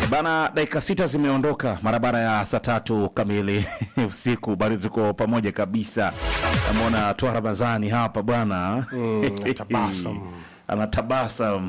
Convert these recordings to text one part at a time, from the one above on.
Bana, dakika sita zimeondoka mara baada ya saa tatu kamili usiku, bado tuko pamoja kabisa. Namwona Twa Ramadhani hapa bwana tabasam. anatabasam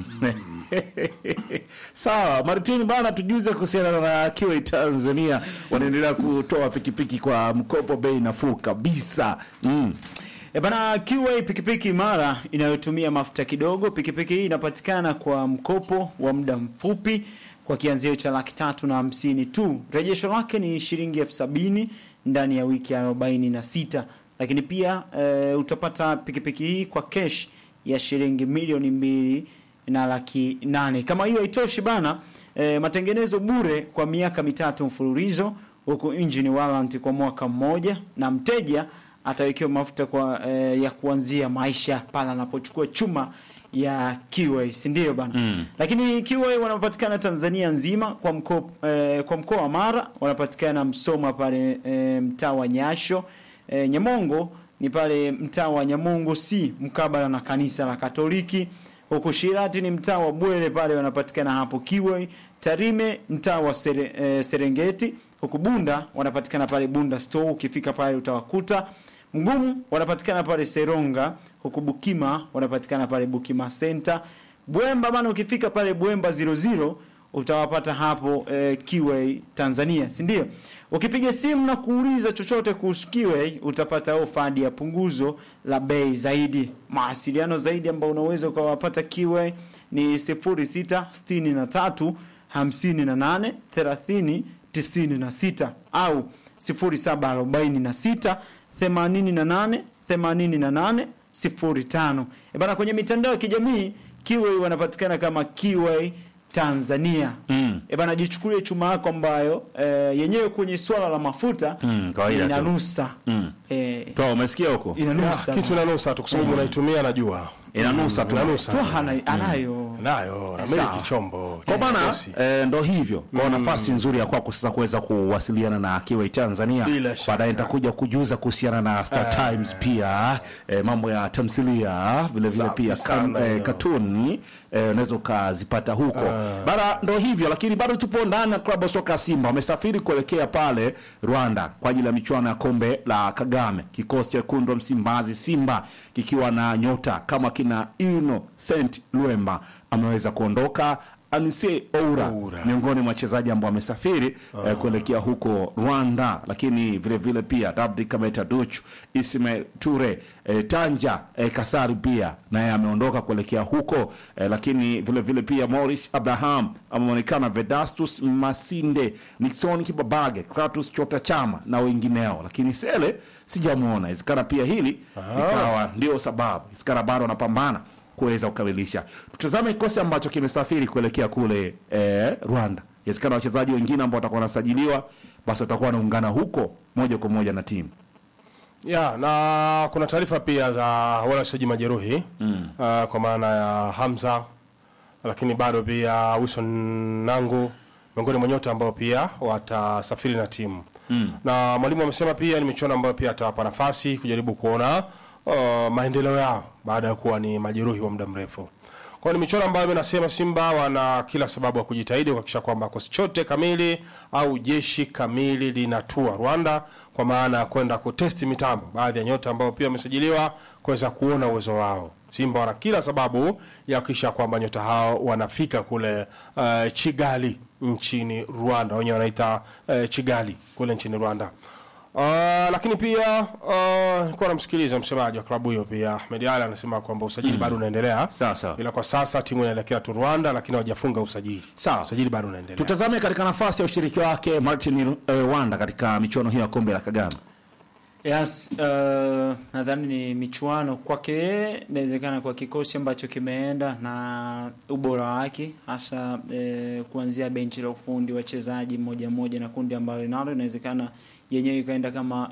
sawa. Martin bana, tujuze kuhusiana na Kiwi Tanzania, wanaendelea kutoa pikipiki kwa mkopo bei nafuu kabisa mm. E bana, QA pikipiki imara inayotumia mafuta kidogo. Pikipiki hii inapatikana kwa mkopo wa muda mfupi kwa kianzio cha laki tatu na hamsini tu. Rejesho lake ni shilingi elfu sabini ndani ya wiki arobaini na sita. Lakini pia e, utapata pikipiki hii kwa kesh ya shilingi milioni mbili na laki nane. Kama hiyo haitoshi bana, e, matengenezo bure kwa miaka mitatu mfululizo, huku engine warranty kwa mwaka mmoja, na mteja atawekewa mafuta kwa e, ya kuanzia maisha pale anapochukua chuma ya Kiway, si ndio bana? Mm. Lakini Kiway wanapatikana Tanzania nzima kwa mkoa e, kwa mkoa wa Mara wanapatikana Msoma pale e, mtaa wa Nyasho. E, Nyamongo ni pale mtaa wa Nyamongo si mkabala na kanisa la Katoliki. Huko Shirati ni mtaa wa Bwele pale wanapatikana hapo Kiway. Tarime mtaa wa Sere, e, Serengeti. Huko Bunda wanapatikana pale Bunda Store, ukifika pale utawakuta. Mgumu wanapatikana pale Seronga, huku Bukima wanapatikana pale Bukima Center. Bwemba bana, ukifika pale Bwemba 00 utawapata hapo eh, Kiway Tanzania, si ndio? Ukipiga simu na kuuliza chochote kuhusu Kiway utapata ofa hadi ya punguzo la bei zaidi. Mawasiliano zaidi ambao unaweza ukawapata Kiway ni 0663 58 30 96 au 0746 88 88 05. E bana, kwenye mitandao ya kijamii Kiway wanapatikana kama Kiway Tanzania. Mm. E bana, jichukulie chuma yako ambayo e, yenyewe kwenye swala la mafuta Mm, kawaida tu. inanusa. Mm. E, Twa, umesikia huko? inanusa. kitu inanusa tu kwa sababu unaitumia najua Inanusa tu. inanusa tu hana, anayo. nayo Sawa. namiliki chombo Kwa bana kikosi. eh, ndo hivyo kwa nafasi nzuri ya kwako sasa kuweza kuwasiliana na Kiway Tanzania. Bila shaka. Baadaye nitakuja kujuza kuhusiana na Star Times pia eh, mambo ya tamthilia vile vile Safi pia sana kam, eh, hiyo. katuni eh, unaweza ukazipata huko bara. Ndo hivyo lakini bado tupo ndani ya klabu ya soka ya Simba, wamesafiri kuelekea pale Rwanda kwa ajili ya michuano ya kombe la Kagame. Kikosi cha wekundu wa Msimbazi Simba kikiwa na nyota kama kina Innocent Lwemba ameweza kuondoka. Anise Oura, Oura. miongoni mwa wachezaji ambao wamesafiri eh, kuelekea huko Rwanda, lakini vile vile pia Rabdi Kameta Duchu, Ismail Ture, eh, Tanja eh, Kasari pia naye ameondoka kuelekea huko eh, lakini vile vile pia Morris Abraham ameonekana, Vedastus Masinde, Nixon Kibabage, Kratus Chota Chama na wengineo, lakini Sele sijamwona. Inawezekana pia hili ikawa ndio sababu, inawezekana bado wanapambana kuweza kukamilisha. Tutazame kikosi ambacho kimesafiri kuelekea kule eh, Rwanda. Inawezekana wachezaji wengine ambao watakuwa wanasajiliwa basi watakuwa wanaungana huko moja kwa moja na timu. ya na kuna taarifa pia za wale wachezaji majeruhi mm. uh, kwa maana ya Hamza lakini bado pia Wilson Nangu miongoni mwa nyota ambao pia watasafiri na timu mm. na mwalimu amesema pia ni michuano ambayo pia atawapa nafasi kujaribu kuona uh, maendeleo yao baada ya kuwa ni majeruhi wa muda mrefu kwa hiyo ni michuano ambayo nasema Simba wana kila sababu ya kujitahidi kuhakikisha kwamba kikosi chote kamili au jeshi kamili linatua Rwanda kwa maana ya kwenda kutesti mitambo baadhi ya nyota ambao pia wamesajiliwa kuweza kuona uwezo wao. Simba wana kila sababu ya kuhakikisha kwamba nyota hao wanafika kule uh, Kigali nchini Rwanda, wenyewe wanaita uh, Kigali kule nchini Rwanda. Uh, lakini pia uh, nilikuwa namsikiliza msemaji wa klabu hiyo pia Ahmed Ali anasema kwamba usajili bado unaendelea Sawa, sawa. ila kwa sasa timu inaelekea tu Rwanda, lakini hawajafunga usajili. Sawa. Usajili bado unaendelea. Tutazame katika nafasi ya ushiriki wake Martin eh, Wanda katika michuano hiyo ya kombe la Kagame. Yes, uh, nadhani ni michuano kwake yeye, inawezekana kwa kikosi ambacho kimeenda na ubora wake hasa eh, kuanzia benchi la ufundi, wachezaji mmoja mmoja na kundi ambalo linalo, inawezekana yenyewe ikaenda kama